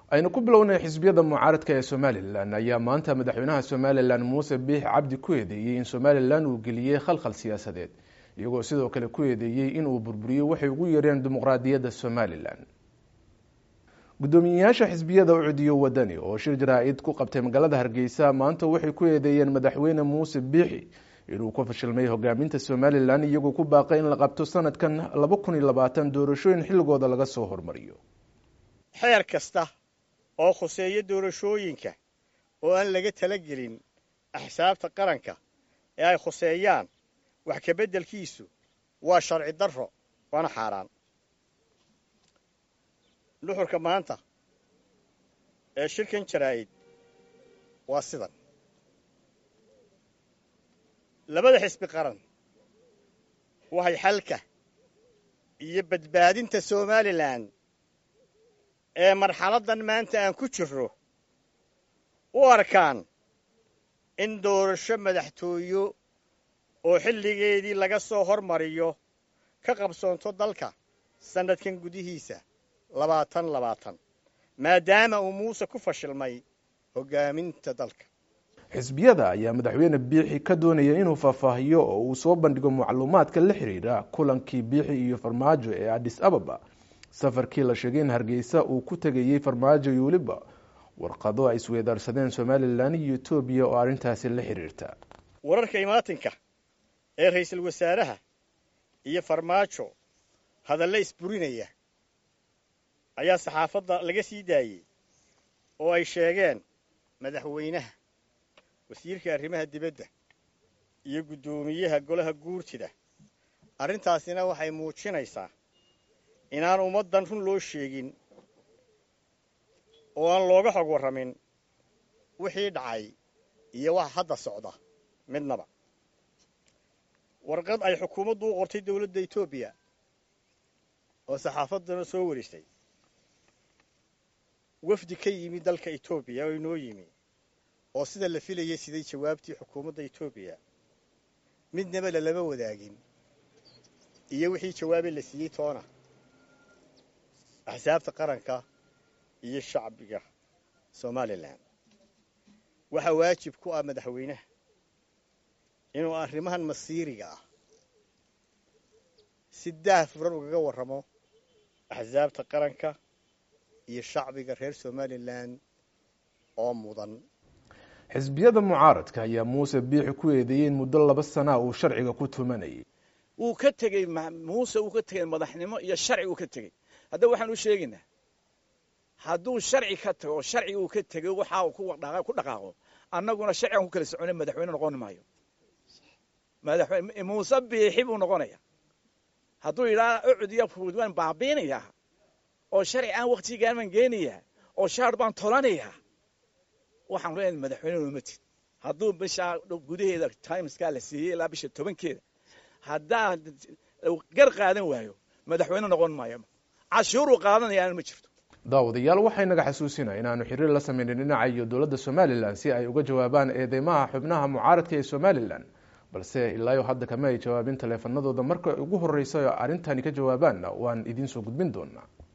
aynu ku bilownay xisbiyada mucaaradka ee somalilan ayaa maanta madaxweynaha somalilan muuse biix cabdi ku eedeeyey in somalilan uu geliyey khalkhal siyaasadeed iyagoo sidoo kale ku eedeeyey inuu burburiyey waxay ugu yeereen dimuqraadiyadda somalilan guddoomiyeyaasha xisbiyada u cudiyo wadani oo shir jaraa-id ku qabtay magaalada hargeysa maanta waxay ku eedeeyeen madaxweyne muuse biixi inuu ku fashilmay hogaaminta somalilan iyagoo ku baaqay in la qabto sanadkan laba kun iyo labaatan doorashooyin xilligooda laga soo hormariyo xeer kasta oo khuseeya doorashooyinka oo aan laga talagelin axsaabta qaranka ee ay khuseeyaan wax kabeddelkiisu waa sharci darro waana xaaraan nuxurka maanta ee shirkan jaraa'id waa sidan labada xisbi qaran waxay xalka iyo badbaadinta somalilan ee marxaladdan maanta aan ku jirro u arkaan in doorasho madaxtooyo oo xilligeedii laga soo hormariyo ka qabsoonto dalka sannadkan gudihiisa labaatan labaatan maadaama uu muuse ku fashilmay hoggaaminta dalka xisbiyada ayaa madaxweyne biixi ka doonaya inuu faahfaahiyo oo uu soo bandhigo macluumaadka la xiriira kulankii biixi iyo farmaajo ee adis ababa safarkii la sheegay in hargeysa uu ku tegayey farmaajo iyo weliba warqado ay isweedaarsadeen somalilan iyo etoobiya oo arrintaasi la xiriirta wararka imaatinka ee ra'iisul wasaaraha iyo farmaajo hadalle isburinaya ayaa saxaafadda laga sii daayey oo ay sheegeen madaxweynaha wasiirka arrimaha dibadda iyo guddoomiyaha golaha guurtida arrintaasina waxay muujinaysaa inaan ummaddan run loo sheegin oo aan looga xog warramin wixii dhacay iyo waxa hadda socda midnaba warqad ay xukuumaddu u qortay dawladda etoobiya oo saxaafaddana soo waristay wafdi ka yimi dalka etoobiya oo inoo yimi oo sida la filayay siday jawaabtii xukuumadda etoobiya midnaba lalama wadaagin iyo wixii jawaabee la siiyey toona axsaabta qaranka iyo shacbiga somalilan waxaa waajib ku ah madaxweynaha inuu arrimahan masiiriga ah si daah furan ugaga warramo axsaabta qaranka iyo shacbiga reer somalilan oo mudan xisbiyada mucaaradka ayaa muuse biixi ku eedeeyey in muddo laba sanaa uu sharciga ku tumanayay wuu ka tegey muuse uu ka tegey madaxnimo iyo sharci uu ka tegey haddaba waxaan u sheegaynaa hadduu sharci ka tago sharci uu ka tegey waxa uu ku dhaqaaqo annaguna sharcigan ku kala socona madaxweyne noqon maayo madaxweyne muuse biixi buu noqonaya hadduu yidhaha ucud iyo fuud waan baabiinayaa oo sharci aan waktigaan baan geenayaa oo shaar baan tolanayaa waxaan leenahay madaxweyne nomatid hadduu bishaa gudaheeda timeskaa la siiyey ilaa bisha tobankeeda haddaa gar qaadan waayo madaxweyne noqon maayo cashuuruu qaadanayaana ma jirto daawadayaal waxay naga xasuusinaya inaanu xiriir la sameynin dhinaca iyo dowladda somalilan si ay uga jawaabaan eedeymaha xubnaha mucaaradka ee somalilan balse ilaayo hadda kama ay jawaabin taleefanadooda marka ugu horreysa oo arrintani ka jawaabaanna waan idiin soo gudbin doonaa